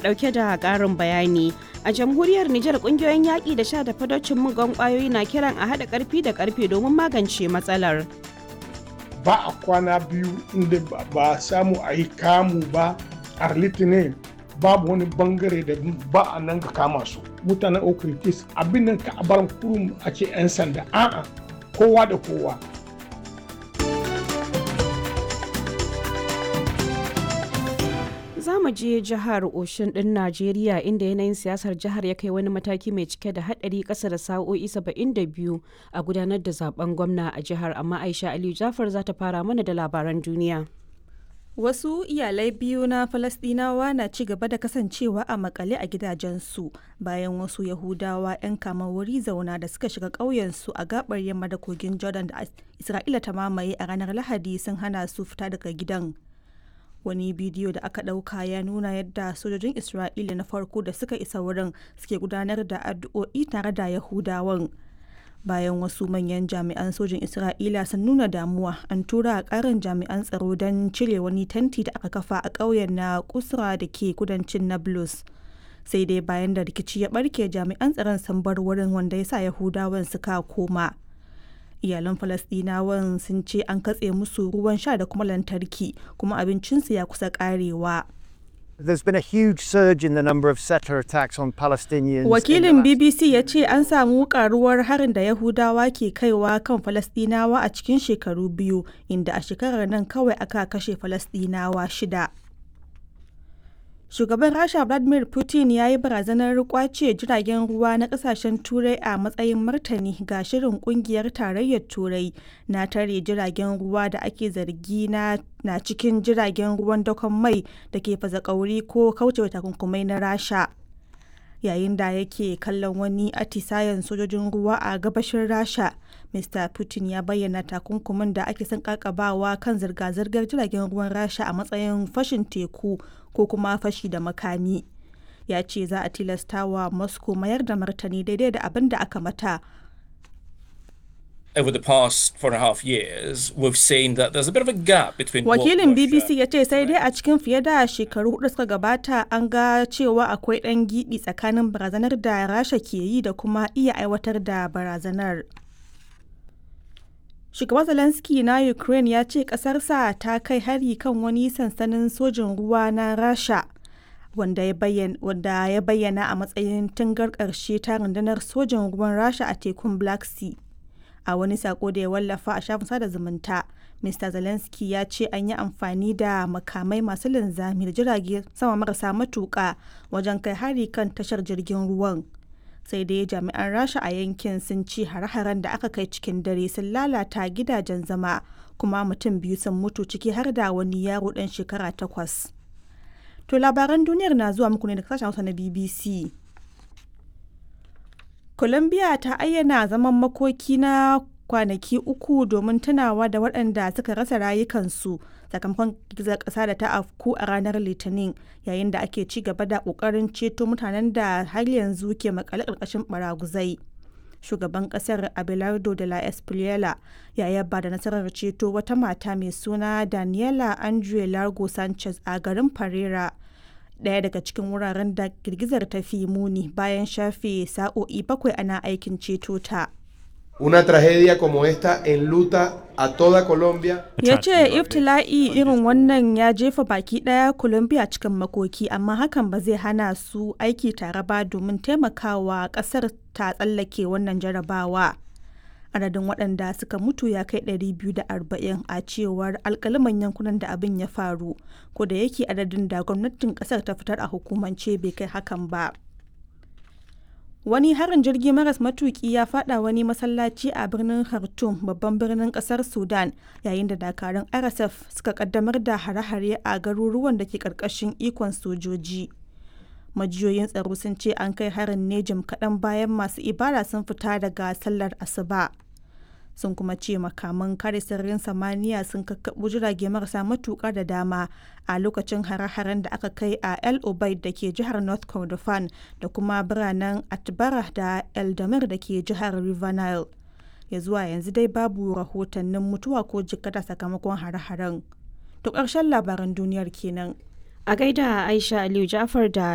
ɗauke da ƙarin bayani. A jamhuriyar Nijar ƙungiyoyin yaƙi da sha da fadocin mugan ƙwayoyi na kiran a haɗa ƙarfi da ƙarfe domin magance matsalar. Ba a kwana biyu inda ba samu a yi kamu ba a litinin babu wani bangare da ba a nan ga kama su. Mutanen Okritis abin nan ka bar kurum a ce 'yan sanda a'a kowa da kowa. Za mu je jihar Oshin ɗin Najeriya inda yanayin siyasar jihar ya kai wani mataki mai cike da haɗari ƙasa da sa'o'i 72 a gudanar da zaben gwamna a jihar amma Aisha Aliyu Jafar za ta fara mana da labaran duniya. Wasu iyalai biyu na Falasɗinawa na ci gaba da kasancewa a makale a gidajensu bayan wasu Yahudawa 'yan kama wuri zauna da suka shiga ƙauyensu a gabar yamma da kogin Jordan da Isra'ila ta mamaye a ranar Lahadi sun hana su fita daga gidan. Wani bidiyo da aka ɗauka ya nuna yadda sojojin Isra'ila na farko da suka isa wurin suke gudanar da addu'o'i tare da Yahudawan. bayan wasu manyan jami'an sojin isra'ila sun nuna damuwa an tura a karin jami'an tsaro don cire wani tanti da aka kafa a ƙauyen na kusra da ke kudancin nablus sai dai bayan da rikici ya barke jami'an tsaron sun bar wurin wanda ya sa yahudawan suka koma iyalan falasdinawan sun ce an katse musu ruwan sha da kuma lantarki kuma abincinsu ya kusa karewa There's been a huge surge in the number of settler attacks on Palestinians. Wakilin BBC ya ce an samu karuwar harin da Yahudawa ke kaiwa kan Falastinawa a cikin shekaru biyu, inda a shekarar nan kawai aka kashe Falastinawa shida. Shugaban Rasha Vladimir Putin ya yi barazanar kwace jiragen ruwa na kasashen Turai a matsayin martani ga shirin kungiyar tarayyar Turai na tare jiragen ruwa da ake zargi na, na cikin jiragen ruwan dakon mai da ke fasa kauri ko kaucewa takunkumai na Rasha. Yayin da yake kallon wani atisayen sojojin ruwa a gabashin Rasha, Mr. Putin ya bayyana takunkumin da ake son kakabawa kan zirga-zirgar jiragen ruwan Rasha a matsayin fashin teku ko kuma fashi da makami ya ce za a tilasta wa moscow mayar da martani daidai da abin da aka mata over the past four and a half years, we've seen that there's a bit of a gap between Wakilin BBC ya ce sai dai a cikin fiye da shekaru hudu suka gabata an ga cewa akwai ɗan giɓi tsakanin barazanar da Rasha ke yi da kuma iya aiwatar da barazanar. Shugaban Zelensky na Ukraine ya ce ƙasarsa ta kai hari kan wani sansanin sojin ruwa na Rasha wanda ya bayyana a matsayin tungar ƙarshe ta rundunar sojin ruwan Rasha a tekun Black Sea. A wani sako da ya wallafa a shafin sada zumunta, Mr. Zelensky ya ce an yi amfani da makamai masu linzami da jirage sama marasa matuƙa wajen kai hari kan tashar jirgin ruwan. sai dai jami'an rasha a yankin sun ci hare-haren da aka kai cikin dare sun lalata gidajen zama kuma mutum biyu sun mutu ciki har da wani yaro dan shekara takwas to labaran duniyar na zuwa muku ne da sashen hausa na bbc colombia ta ayyana zaman makoki na kwanaki uku domin tunawa da waɗanda suka rasa rayukansu sakamakon girgizar ƙasa da ta afku a ranar litinin yayin da ake ci gaba da ƙoƙarin ceto mutanen da har yanzu ke makale ƙarƙashin baraguzai shugaban ƙasar abelardo de la espriela ya yaba da nasarar ceto wata mata mai suna daniela andre largo sanchez a garin pereira ɗaya daga cikin wuraren da girgizar ta fi muni bayan shafe sa'o'i bakwai ana aikin ceto ta. Una tragedia como esta enluta a toda Colombia. Ya ce iftila'i irin wannan ya jefa baki ɗaya Colombia cikin makoki amma hakan ba zai hana su aiki tare ba domin taimakawa ƙasar ta tsallake wannan jarabawa. Adadin waɗanda suka mutu ya kai 240 a cewar alkaliman yankunan da abin ya faru, ko da yake adadin da gwamnatin ƙasar ta fitar a hukumance bai kai hakan ba. Wani harin jirgi maras matuki ya fada wani masallaci a birnin Khartoum babban birnin kasar Sudan yayin da dakarun RSF suka kaddamar da hare-hare a garuruwan da ke karkashin ikon sojoji. Majiyoyin tsaro sun ce an kai harin ne jim kaɗan bayan masu ibada sun fita daga sallar asuba. sun kuma ce makaman kare sararin samaniya sun kakkaɓo jirage marasa matuƙa da dama a lokacin hare-haren da aka kai a el obaid da ke jihar north kordofan da kuma biranen atbara da eldamir da ke jihar river nile ya zuwa yanzu dai babu rahotannin mutuwa ko jikkata sakamakon hare-haren to ƙarshen labaran duniyar kenan A gaida Aisha Aliyu Jafar da